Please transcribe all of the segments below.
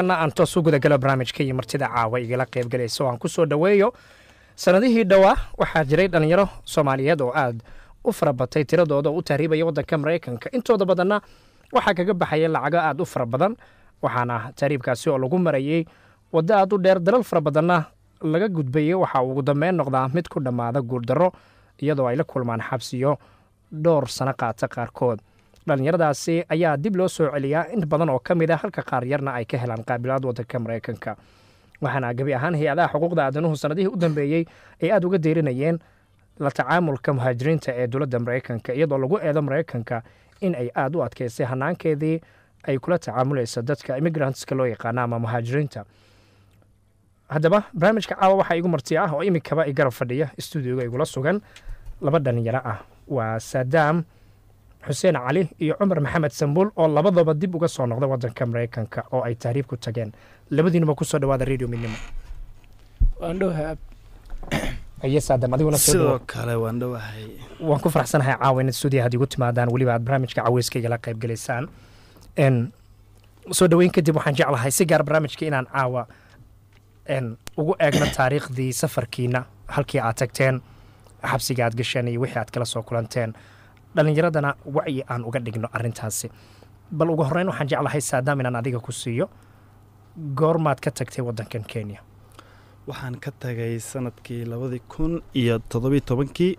markana aan toos u gudagalo barnaamijka iyo martida caawa igala qaybgalaysa oo aan ku soo dhoweeyo sanadihii dhowaa waxaa jiray dhallinyaro soomaaliyeed oo aad u fara batay tiradooda oo u tahriibaya waddanka maraykanka intooda badanna waxaa kaga baxaya lacago aad u fara badan waxaana tahriibkaasi oo lagu marayey waddo aad u dheer dalal fara badanna laga gudbayay waxaa ugu dambeyn noqdaa mid ku dhammaada guurdarro iyadoo ay la kulmaan xabsiyo dhowr sano qaata qaarkood dhallinyaradaasi ayaa dib loo soo celiyaa in badan oo ka mid a halka qaar yarna ay ka helaan qaabilaad waddanka maraykanka waxaana gebi ahaan hay-adaha xuquuqda aadanuhu sanadihii u dambeeyey ay aada uga deyrinayeen la tacaamulka muhaajiriinta ee dowladda maraykanka iyadoo lagu eedo maraykanka in ay aada u adkaysay hanaankeedii ay kula tacaamulaysa dadka immigrantska loo yaqaana ama muhaajiriinta haddaba barnaamijka caawa waxaa igu marti ah oo imikaba i garab fadhiya stuudioga igula sugan laba dhalinyaro ah waa saadaam xuseen cali iyo cumar maxamed sambuul oo labadaba dib uga soo noqda waddanka maraykanka oo ay tahriib ku tageen labadiinuba kusoo dhawaada radio midnimo waan dhowahay aye saadaam adiguna soo sidoo dhawo kale waan dhowahay waan ku faraxsanahay caawa inaad stuudiya had igu timaadaan weliba aad barnaamijka caweyska igala qayb galaysaan n soo dhoweyn kadib waxaan jeclahay si gaar barnaamijka inaan caawa n ugu eegno taariikhdii safarkiina halkii aad tagteen xabsiga aad gasheen iyo wixii aad kala soo kulanteen dhallinyaradana wacyi aan uga dhigno arrintaasi bal ugu horreyn waxaan jeclahay saadaam inaan adiga ku siiyo goormaad ka tagtay waddankan kenya waxaan ka tagay sanadkii labadii kun iyo toddobiyo tobankii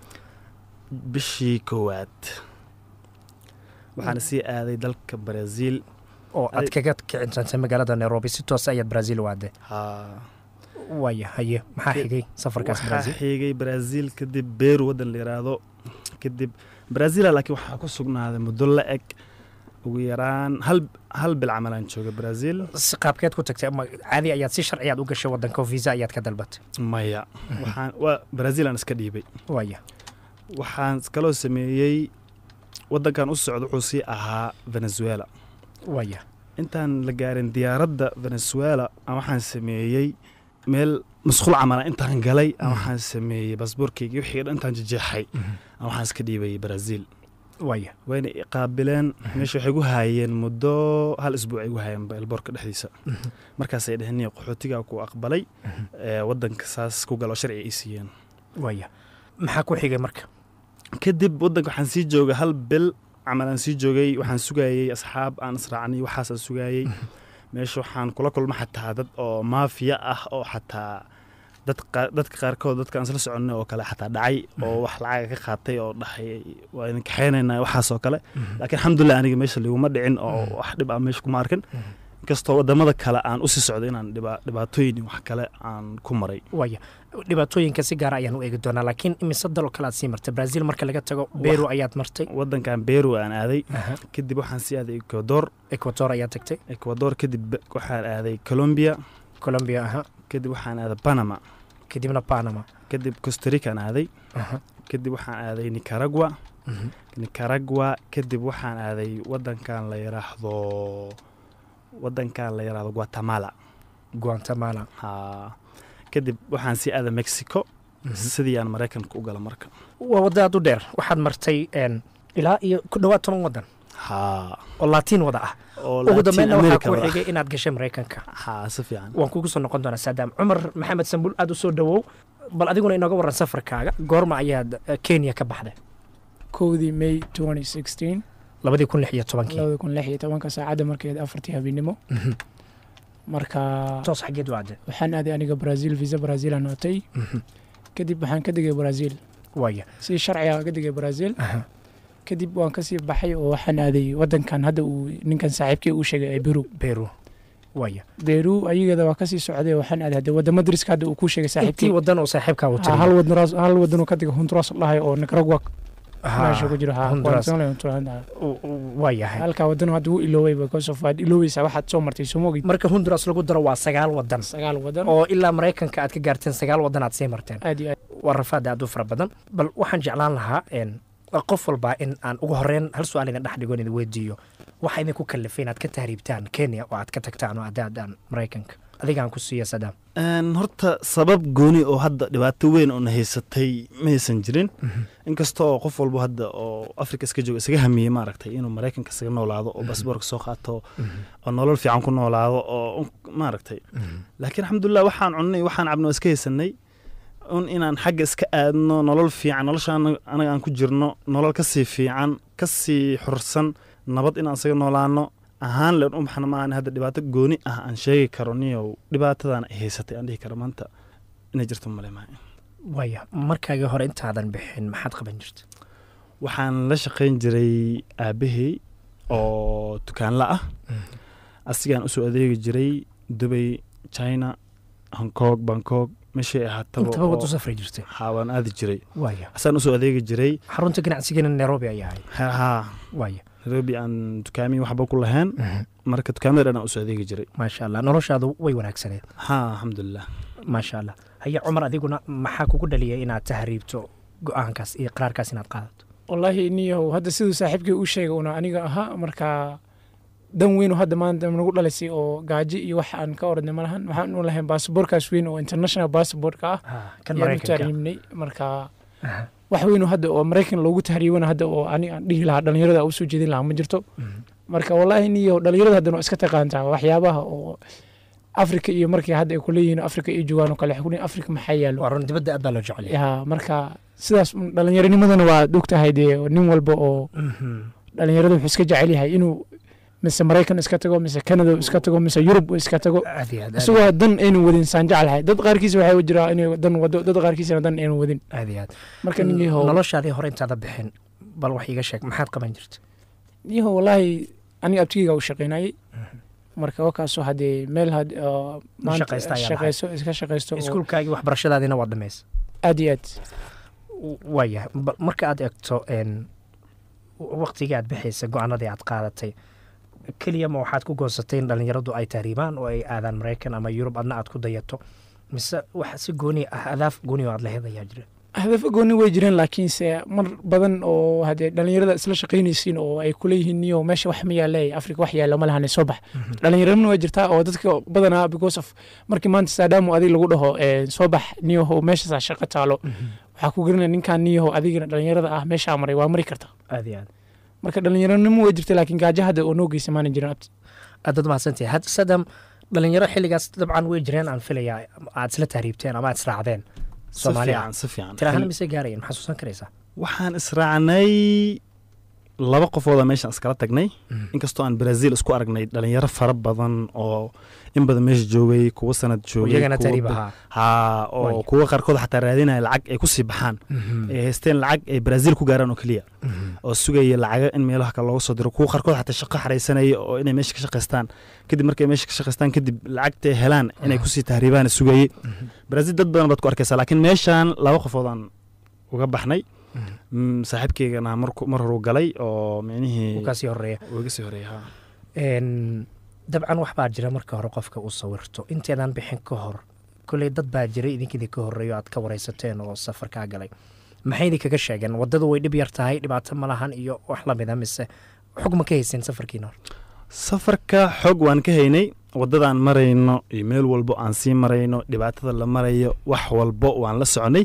bishii koowaad waxaana sii aaday dalka brazil oo aad Adi- kaga kicinsantay magaalada nairobi si toos ayaad brazil u aaday haa waaya haye maxaa Ke- xigay safarkaas waxaa brazil xigay brazil kadib beru waddan la yiraahdo kadib brazila laakiin waxaa ku sugnaaday muddo la eg ugu yaraan hal hal bil camal aan jooga brazil si qaabkeed ku tagtay ama caadi ayaad si sharci aad u gashay waddanka oo visa ayaad ka dalbatay maya waxaan waa brazil aan iska dhiibay waaya waxaan kaloo sameeyey waddankan u socda wuxuu sii ahaa venezuela waaya intaan la gaarin diyaaradda venezuela aan waxaan sameeyey meel masquul camala intaan galay aan waxaan sameeyey baasboorkeyga wixii dhan intaan jejeexay aan waxaan iska dhiibayay brazil waaya wayna i qaabileen meesha waxay gu haayeen muddo hal isbuuc ay gu haayeen elboorka dhexdiisa markaasay dheheen niyo qaxootigaa ku aqbalay ee waddanka saas ku galo sharci ay siiyeen waaya maxaa ku xigay marka kadib waddanka waxaan sii joogay hal bil camal aan sii joogay waxaan sugayey asxaab aan israacnay waxaasaan sugayey meesha waxaan kula kulma xataa dad oo maafiya ah oo xataa dad qa- dadka qaarkood dadka aan isla soconay oo kale xataa dhacay oo wax lacaga ka qaatay oo dhahay waa idin kaxeynaynaa waxaas oo kale laakiin alxamdulilah aniga meesha liguma dhicin oo wax dhib aan meesha kuma arkin inkastoo wadamada kale aan usii socday inaan dhiba- dhibaatooyin iyo wax kale aan ku maray waaya dhibaatooyinka si gaara ayaan u eegi doonaa laakiin imise daloo kale aad sii martay brazil marka laga tago beru ayaad martay wadankan beru aan aaday Aha. kadib waxaan sii aaday ecuador equator ayaad tagtay ecuador kadib be- waxaan aaday colombia colombia aha kadib waxaan aaday panama kadibna panama kadib costarican aaday aha kadib waxaan aaday nicaragua Mhm. nicaragua kadib waxaan aaday wadankan la yiraahdo wadankan la yiraahdo guatemala guatemala ha kadib waxaan sii aaday mexico sidii aan maraykanka u gala marka waa wadda aad u dheer waxaad martay n ilaa iyo ku dhowaad toban waddan ha oo laatiin wada ah oo ugu Latin dambeynna waxaa America ku wada. xigay inaad gashay maraykanka ha si fiican waan kugu soo noqon doonaa saadaam cumar maxamed sambuul aad u soo dhowow bal adiguna inooga warran safarkaaga goorma ayaad eh, kenya ka baxday kowdii may 2016 labadii kun lix iyo tobankii labada kun lix iyo tobanka saacadda markeed afartii habeenimo Mhm. marka toos xaggeed waade waxaan aaday aniga brazil visa brazil aan watay kadib waxaan ka degay brazil waaya si sharciga ka degay brazil Aha. kadib waan kasii baxay oo waxaan aaday wadankan hadda uu ninkan saaxiibkii uu sheegay ee beru beru waaya beru ayageeda waa kasii socday oo waxaan aaday hadda wadamo dariska hadda uu ku sheegay intii saaxiibkii wadan oo saaxiibkaa uu Ha, hal wadan hal wadan uu ka degay honduras dhahay oo nicaragua meesha ku jiro ha Honduras. waan Honduras. waa yahay halkaa wadan hadda wuu ilooway because of waad ilooweysaa waxaad soo martay soo mogid marka honduras lagu daro waa sagaal wadan sagaal wadan oo ilaa maraykanka aad ka gaarteen sagaal wadan aad sii marteen aad iyo aad waa rafaad aad u fara badan bal waxaan jeclaan lahaa n qof walbaa in aan ugu horeyn hal su-aal idin dhex dhigo in idin weydiiyo waxa idinku kalifay inaad ka tahriibtaan kenya oo aad ka tagtaan oo aad aadaan maraykanka adigaan ku siiya sadaam Een, horta sabab gooni oo hadda dhibaato weyn oo na haysatay maysan jirin inkasta oo qof walbo hadda oo afrika iska jooga isaga hamiyey maaragtay inuu maraykanka isaga noolaado oo basboorka soo qaato oo nolol fiican ku noolaado oo un- maaragtay laakiin alxamdulilah waxaan cunnay waxaan cabno iska haysanay un inaan xagga iska aadno nolol fiican nolosha ana- anaga aan ku jirno nolol kasii fiican kasii xursan nabad inaan isaga noolaano ahaan leen u baxna maahan hadda dhibaato gooni ah aan sheegi karo niyow dhibaatadan ay haysatay aan dhihi karo maanta inay jirto male maaha waaya markaagii hore intaadan bixin maxaad qaban jirta waxaan la shaqayn jiray aabahey oo dukaanla ah asigaan usoo adeegi jiray dubay china hong kong bangkok meeshay ahaataba intaba wad u oo- safri jirtay haa waan aadi jiray waaya asaan usoo adeegi jiray xarunta ganacsigana nairobi ayaa ahay haa waaya nairobi aan dukaamiyi waxba ku lahayn marka dukaamada dhan aan usoo adeegi jiray maasha allah noloshaadu way wanaagsaneed haa alxamdulilah maasha allah haya cumar adiguna maxaa kugu dhaliyay inaad tahriibto go-aankaas iyo qaraarkaas inaad qaadato wallaahi niyow hadda siduu saaxiibkii u sheegay una aniga ahaa marka dan weyn oo hadda maanta nagu dhalisay oo gaajo iyo wax aan ka oranay malahan waxaan u lahayn baasaboorkaas weyn oo international baasaboorka ah kan ayaan u maraykanka tahriibnay marka Aha. wax weyn oo hadda oo maraykan loogu tahriibana hadda oo aniga aan dhihi lahaa dhalinyarada u soo jeedin lahaa ma jirto Mhm. marka wallaahi niyow dhalinyarada haddana waa iska taqaantaa waxyaabaha oo afrika iyo markii hadda ay kuleeyihiin afrika iyo joogaan oo kale waxay kuleeyihin afrika maxaa yaalo waa run dibadda aad baa loo jecel yahay ya marka sidaas un dhallinyaranimadana waa ogtahay dee nin walba oo Mhm. dhalinyarada wuxuu iska jecel yahay inuu mise maraykan iska tago mise canada uu iska tago mise yurub uu iska tago aad iyo aad aad isagoo dan aynu wadin saan jeclahay dad qaarkiisa waxaa jiraa inay dan wado dad qaarkiisana dan aynu wadin aad iyo aad marka nin yahow noloshaadii hore intaada bixin bal wax iiga sheeg maxaad qaban jirta yahow wallaahi aniga abtigeyga u shaqaynayay marka wakaasoo haddee meel had oo maanta shaqaysta ayaa shaqayso iska shaqaysto oo iskuulkaagii waxbarashadaadiina waad dhamaysa aad iyo aad waayahay ba- marka aad egto n waqtigii aad bixaysa go-aanadii aad qaadatay keliya ma waxaad ku goosatay in dhallinyaradu ay tahriibaan oo ay aadaan maraykan ama yurub adna aad ku dayato mise wax si gooni ah adaaf gooni oo aad lahayd ayaa jira hadafo gooni way jireen laakiinse mar badan oo haddee dhalinyarada isla shaqaynaysiin oo ay kuleeyihiin niyo meesha wax ma yaale afrika wax yaalo ma lahane soo bax dhalinyaradna waa jirtaa oo dadka badanaa because of markii maanta saadaamo adig lagu dhaho eh, soo bax niyahow meeshaasaa shaqo taalo waxaa ku garanaya ninkaan niyahow adigana dhalinyarada ah meeshaa maray waa mari karta aad iyo aad marka dhalinyaranimo way jirta laakiin gaajo hadda oo noo geysa maana jirin abti aadaad mahadsantahay hadda sadam dhalinyaro xilligaas dabcan way jireen aan filayaa aad isla tahriibteen ama aad israacdeen si Soomaaliya. fiican si fiican tirahana mise gaarayeen maxaa xusuusan karaysaa waxaan israacnay laba qofooda meeshaan iskala tagnay inkastoo aan brazil isku aragnay dhalinyaro fara badan oo in badan meesha joogay kuwa sanad joogay iyagana kuwa tahriib bil- ahaa haa oo Way. kuwa qaarkood xataa raadinaya lacag ay kusii baxaan ay haysteen lacag ay brazil ku gaaraan oo keliya oo sugaya lacaga in meelaha kale looga soo diro kuwa qaarkood xataa shaqo xaraysanaya oo inay meesha ka shaqaystaan kadib markay meesha ka shaqaystaan kadib lacagta ay helaan inay kusii tahriibaan sugayay brazil dad badan baad ku arkaysaa laakiin meeshaan laba qofoodaan uga baxnay Mm, saaxiibkeygana marku- mar horuu galay oo micnihii uu kaasii horeeya uu iga sii horeeyay haa. Een, dabcan wax baa jira marka hore qofka uu sawirto inteedaan bixin ka hor koley dad baa jiray idinkidii ka horreeyo aad ka waraysateen oo safar kaa galay maxay idinkaga sheegeen waddadu way dhib yar tahay dhibaato ma lahan iyo wax lamida mise xog ma ka hayseen safarkiina hore safarka xog waan ka haynay waddadaan marayno iyo meel walbo aan sii marayno dhibaatada la marayo wax walbo waan la soconay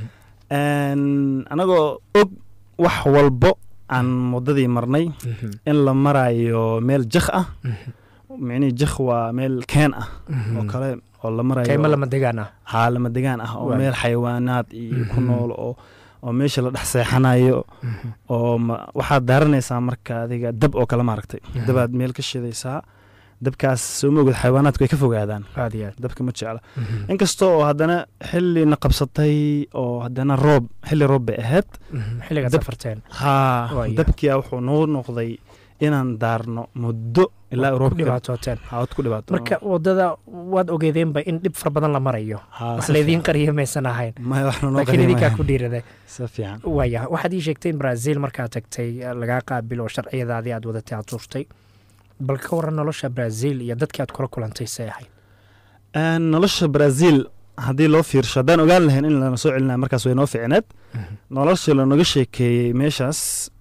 Een, anagoo og wax walbo aan waddadii marnay in la marayo meel jakh ah micnihii jakh waa meel keen ah oo kale oo la marayo kayma lama degaan ah haa lama degaan ah oo Waay. meel xayawaanaad iyo ku Mhm. nool oo oo meesha la dhex seexanayo oo ma- waxaad daaranaysaa marka adiga dab oo kale maaragtay Mhm. dabaad meel ka shidaysaa dabkaas soo moogid xayawaanaadku ay ka fogaadaan aad iyo aad dabka ma jecla inkasta oo haddana xillina qabsatay oo haddana roob xilli roob bay ahayd xilligaad dab- safarteen haa Waaya. dabkia wuxuu noo noqday inaan daarno muddo ilaa ku roobka dhibaatooteen haad ku dhibaato marka waddada waad ogeedeenba in dhib fara badan la marayo Haa, wax si laydiin fiican. qariyo maysan ahayn maya waxna noo laakiin idinkaa qarimayan. ku dhiiraday si fiican waaya waxaad ii sheegtay in brazil markaad tagtay eh, lagaa qaabil oo sharciyadaadii aad wadatay aad tuurtay bal ka waran nolosha brazil iyo dadkii aad kula kulantay say ahayd Een, nolosha brazil haddii loo fiirsho haddaan ogaan lahayn in lana soo celinaya markaas way noo ficneed nolosha lanoga sheekeeyey meeshaas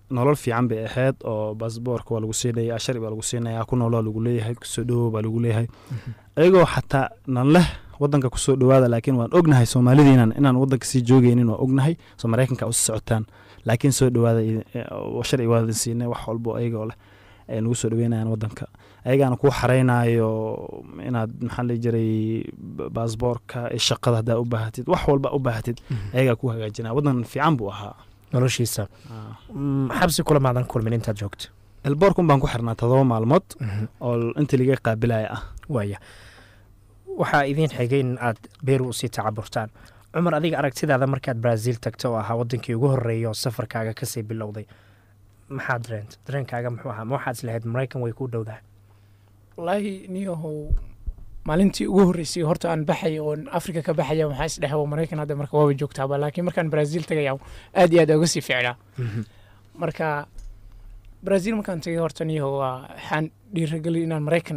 nolol fiican bay ahayd oo baasboorka waa lagu siinaya sharci baa lagu siinaya ku noolaa lagu leeyahay kusoo dhowow baa lagu leeyahay ayagoo xataa nan leh wadanka kusoo dhowaada laakiin waan ognahay soomaalidiinan inaan wadanka sii joogeynin waa ognahay soo maraykanka usi socotaan laakiin soo dhowaada sharci waa idin siinay wax walbo ayagoo leh ay nagu soo dhaweynayaan wadanka ayagaana kuu xareynayo inaad maxaa la jiray baasboorka shaqada haddaa u baahatid wax walba u baahatid ayagaa ku hagaajinaya wadan fiican buu ahaa noloshiisa xabsi kula maadan kulmin intaad joogto elboorkun baan ku xirnaa todoba maalmood oo inta liga qaabilaya ah waaya waxaa idiin xigay in aad beeru usii tacaburtaan cumar adiga aragtidaada markaad brazil tagta oo ahaa wadankii ugu horeeya oo safarkaaga kasii bilowday maxaa dareent dareenkaaga muxuu ahaa ma waxaad islahayd maraykan way ku dhowdahay wallaahi niyahow maalintii ugu horreysay horta aan baxay oon afrika ka baxaya waxaa isdhehaba maraykan hadda marka waaba joogtaaba laakiin markaan brazil tagaya aad iyo aad uga sii ficnaa marka brazil markaan tagay horta niyahow waa waxaan dhiiragelin inaan maraykan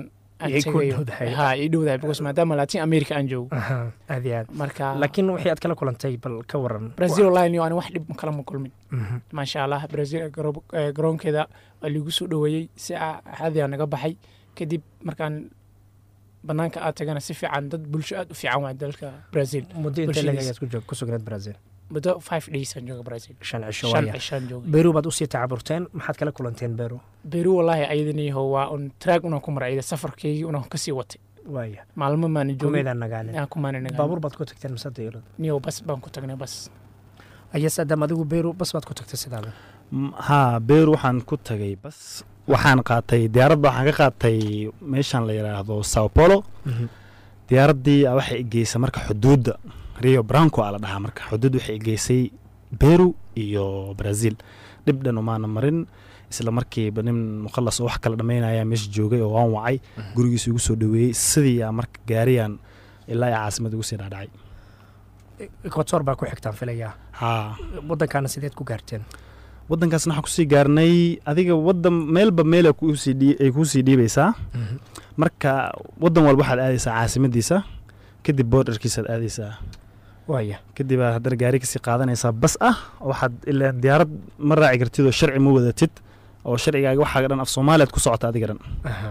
ha ii dhowdahay because maadaama latin america aan joogo aad iyo aad marka laakiin wixii aad kala kulantay bal ka waran brazil wallahi niyo ani wax dhib kala ma kulmin maasha allah brazil garoonkeeda waa liigu soo dhoweeyey si caadiyaa naga baxay kadib markaan banaanka aad tagana si fiican dad bulsho aad u fiican waa dalka brazil muddo intee lagayaad ku sugnayd brazil muddo five days aan jooga brazil shan cisho shan waaya cishaan jooga beru baad usii tacaburteen maxaad kala kulanteen beru beru wallahi ayadaniyaho waa un traag unaan ku maray ayada safarkeygii unaan kasii watay waaya maalmo maana joogin kumeedaan nagaanin aan kumaana nagaa baabuur baad ku tagteen mise dayarad niyow bas baan ku tagnay bas ayas adam adigu beru bas baad ku tagtay sidaada haa beer waxaan ku tagay bas waxaan qaatay diyaaradda waxaan ka qaatay meeshaan la yidhaahdo sao polo diyaaraddii waxay geysay marka xuduudda rio branco aa la dhahaa marka xuduud waxay geysay beru iyo brazil dhib dhan umaana marin isla markiiba nin mukhalas oo wax kala dhammaynaya meesha joogay oo waan wacay gurigiisa igu soo dhoweeyey sidii aa marka gaariyaan ilaa aa caasimad ugu sii dhaadhacay equator baa ku xigtaan filayaa haa waddankaana sideed ku gaarteen waddankaasna waxaan kusii gaarnay adiga waddan meelba meel ay kuusii dhiibaysaa marka waddan walba waxaad aadaysaa caasimadiisa kadib boordarkiisaad aadaysaa waaya kadib aad haddana gaari kasii qaadanaysaa bas ah waxaad ilaa diyaarad ma raaci kartid oo sharci ma wadatid oo sharcigaaga waxaaga dhan af soomaaliyaad ku socota adiga dhan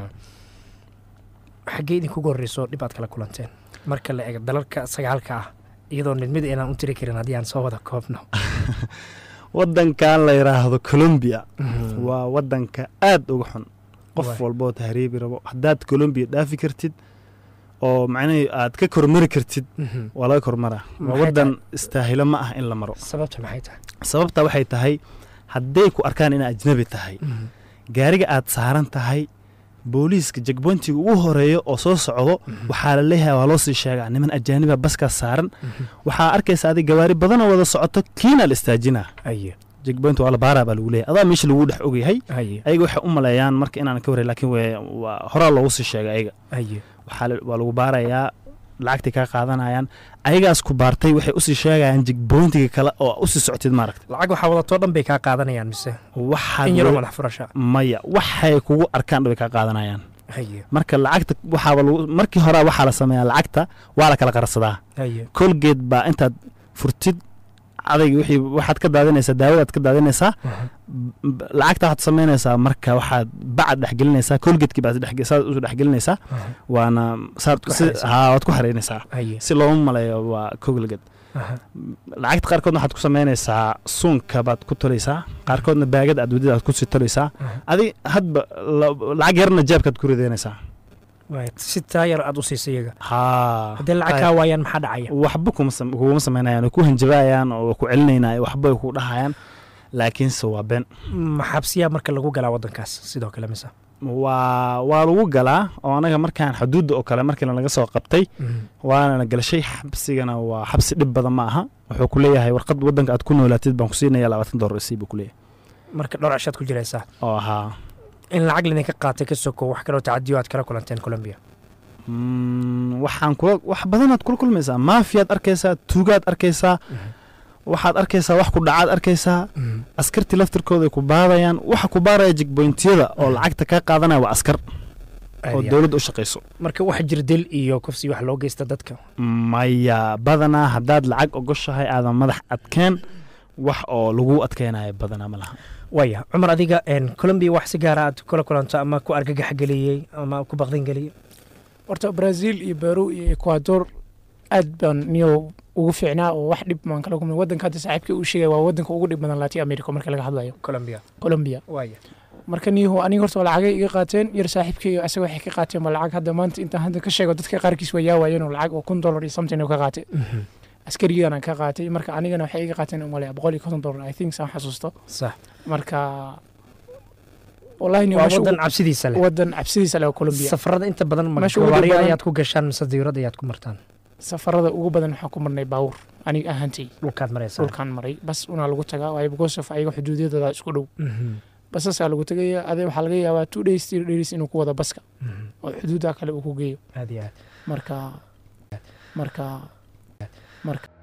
xaggee idinkugu horreyso dhib aad kala kulanteen marka la eego dalalka sagaalka ah iyadoo mid mid inaan u tiri karin haddii aan soo wada koobno waddankan la yidhaahdo colombia waa waddanka aad uga xun qof Waay. walboo tahriibi rabo haddaad colombia dhaafi kartid oo macnihii aad ka kormari kartid waa laga kormaraa waa Maxay waddan istaahilo ma ah in la maro sababta maxay tahay sababta waxay tahay hadday ku arkaan inaa ajnabi tahay gaariga aad saaran tahay booliiska jegbointiga ugu horeeyo oo soo socdo waxaa la leeyahay waa loo sii sheegaa niman ajaaniba baskaas saaran waxaa arkaysa adig gawaari badanoo wada socoto kiina la istaajinaa aye jegboint waa la baaraa baa lagu leeyahay adaa meesha lagu dhex ogyahay aye ayaga waxay u maleeyaan marka inaan ka warray laakiin way- waa horaa loogu sii sheegay ayaga aye waxaa la- waa lagu baarayaa lacagtay kaa qaadanayaan ayagaas ku baartay waxay usii sheegayaan jegbointiga kale oo usii socotid maaragta lacag waxaa wadatoo dhan bay kaa qaadanayaan mise waxaad in yaroo wa- madax furasha maya waxay kugu arkaan dhabay kaa qaadanayaan aye marka lacagta waxaaba lagu markii hore waxaa la sameeyaa lacagta waa la kala qarsadaa aye colgate baa intaad furtid adayga wixii waxaad ka daadinaysaa daawadaad ka daadinaysaa b- lacagta waxaad samaynaysaa marka waxaad bacad dhexgelinaysaa colgatekii baad dhex- saad usu dhexgelinaysaa waana saad Ku si xaraynaysaa. haa waad ku xaraynaysaa aye si looma maleeyo waa colgate lacagta qaarkoodna waxaad ku samaynaysaa suunka baad ku tolaysaa qaarkoodna baagada aad wadida aad kusii tolaysaa adi hadba la- lacag yarna jeebkaad ku ridaynaysaa waay si taayar aad u siisay iyaga haa haddii lacag kaa waayaan maxaa dhacaya waxba kuma sam- kuguma samaynayaan way ku hanjabaayaan oo way ku celinaynaa waxba way ku dhahayaan laakiinse waa been maxabsiyaa marka lagu galaa waddankaas sidoo kale mise waa waa lagu galaa oo anaga markaan xuduudda oo kale markii laga soo qabtay waana la galashay xabsigana waa xabsi dhib badan ma aha wuxuu ku leeyahay warqad waddanka aad ku noolaatid baan ku siinaya labaatan dollar isii buu ku leeyahay marka dhowr cishaad ku jiraysaa oo ahaa in lacag lidinka qaatay ka soko wax kaloo tacadiyo aad kala kulanteen colombia Mm, waxaan kula wax badanaad kula kulmaysaa maafiyaad arkaysaa tuugaad arkaysaa waxaad arkaysaa wax ku dhacaad arkaysaa askartii laftirkooda ay ku baadayaan waxa ku baaraya jigbointiyada oo lacagta kaa qaadanaya waa askar oo dowladda u shaqayso marka wax jir dil iyo kufsi wax loo geysta dadka maya badanaa haddaad lacag ogoshahay aadan madax adkeen wax oo lagu adkeynayo badanaa ma laha waaya cumar adiga een, colombia wax si gaara aad kula kulanto ama ku argagax geliyey ama ku baqdin geliyey horta brazil iyo peru iyo ecuador aad baan niyo ugu fiicnaa oo wax dhib maan kala kulmay wadanka hadda saaxiibkii uu sheegay waa wadanka ugu dhib badan latin america marka laga hadlayo colombia colombia waaya marka niyahu aniga horta lacagay iga qaateen yar saaxiibkeyga asaga waxay ka qaateen ba lacag hadda maanta intaan hadda ka sheego dadka qaarkiis waa yaawaayeen oo lacag oo kun dollar iyo something oo ka qaatay askarigiidan ka qaatay marka anigana waxay iga qaateen umaleya boqol iyo konton dollar i think saan xasuusto sax marka wallahi niyo waa meesha wadan ugu- cabsidiisa leh wadan cabsidiisa leh oo colombia safarada inta badan ma Meesha ugu gawaariyo badan- ayaad ku gashaan mise diirada ayaad ku martaan safarada ugu badan waxaan ku marnay baawur aniga ahaantay dhulkaad maraysaa dhulkaan maray bas unaa lagu tagaa waayo because of ayaga xuduudyadooda isku dhow Mhm, basasaa lagu tegaya ade waxaa laga yaabaa two days three days inuu ku wado baska mhm. oo xuduudaa kale uu ku geeyo aad iyo aad marka marka marka